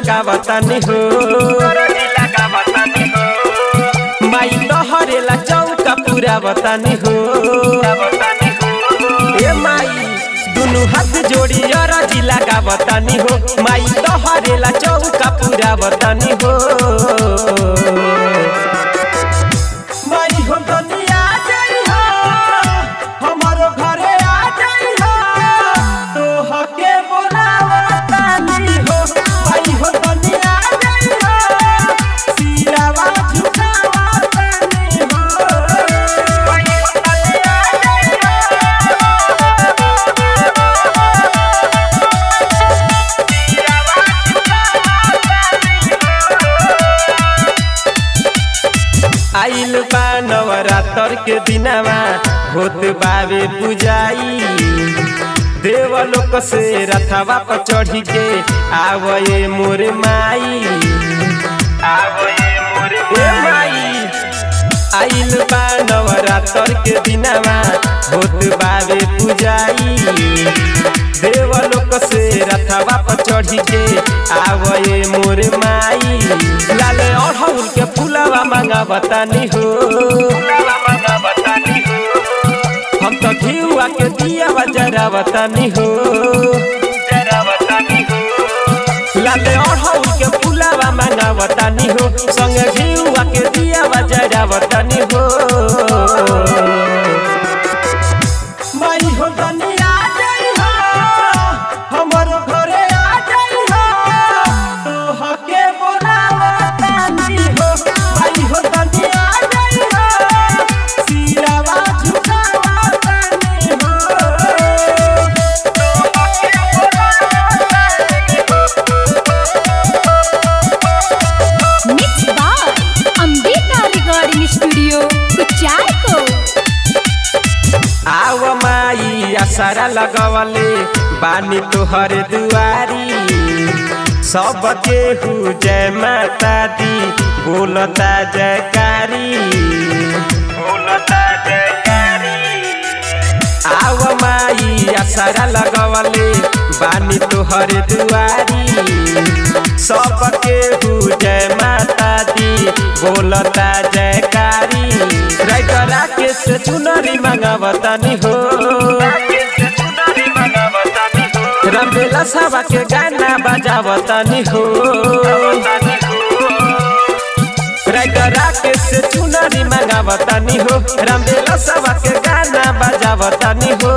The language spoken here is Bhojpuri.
लगावतानी हो माई तोहरेला चौका पूरा बतानी हो ए माई दुनु हाथ जोड़ी अरजी लगावतानी हो माई तोहरेला चौका पूरा बतानी हो माई हो दुनिया जाई हो हमारो घरे आ जाई हो तोहके बोलावतानी हो माई हो दुनिया जाई हो सिरावा झुकावतानी हो माई हो दुनिया जाई आइल बा नवरात्र के दिनवा होत बावे पुजाई देवलोक से रथवा पर चढ़ी के आवये मोर माई आवये मोर माई आइल बा नवरात्र के दिनवा होत बावे पुजाई देवलोक से रथवा पर चढ़ी के आवये मोर माई लाले अढ़ौल के फुलवा मांगा बतानी हो हम तो घिउआ के दिया जरा बतानी हो लाले अढ़ौल के फुलवा मांगा बतानी हो संगे घिउआ के दिया जरा बतानी हो माई हो दुनिया जाई हो हमर घरे आ जाई हो तोहके बोलावतानी हो माई हो दुनिया जाई हो सिरावा झुकावतानी हो तोहके बोलावतानी mix by Ambika recording studio कुचारको आव माई आसारा लगवले बानी तोहर दुआरी सब केहू जय माता दी बोलता जयकारी बोलता जयकारी आव माई आसारा लगवले बानी तोहर दुआरी सब केहू जय माता दी बोलता जयकारी राइटर राकेश से चुनरी मांगावतानी हो रंगेला सावा के गाना बजावतानी हो राइटर राकेश से चुनरी मांगावतानी हो रंगेला सावा के गाना बजावतानी हो